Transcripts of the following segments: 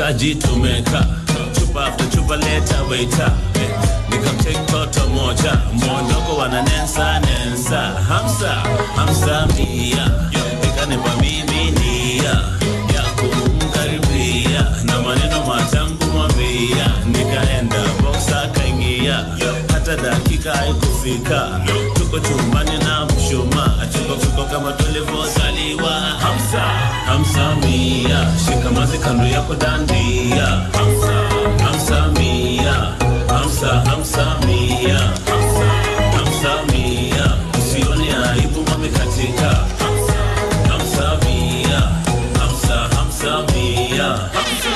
washikaji tumeka chupa after chupa leta waita nikamtake toto moja mwondoko wana nensa nensa hamsa hamsa mia ikanipa mimi nia ya kumkaribia na maneno matangu mwambia nikaenda boxa kaingia hata dakika haikufika tuko chumbani na mshuma tuko tuko kama tulivyozaliwa hamsa hamsa mia shikamazi kando yako dandia hamsa hamsa mia hamsa hamsa mia hamsa hamsa mia usione aibu wamekatika hamsa hamsa mia hamsa hamsa mia hamsa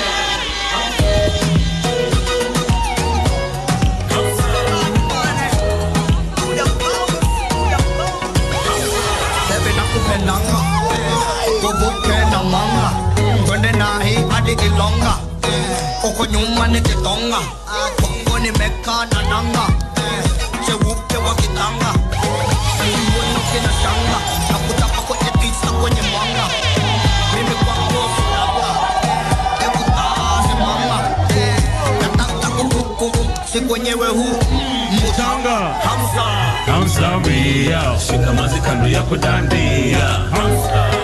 Bebe nakupendanga kuvuke na manga twende nahi hadi Ilonga uko nyuma ni Kitonga Kongo nimekaa na nanga cheupe wa kitanga mbona kina shanga na kutapa kwenye tisa kwenye mwanga mimi kwako kulala hebu tazi mama nataka kukuku si kwenyewe huu mutanga hamsa hamsa mia shikamazi kando yako dandia hamsa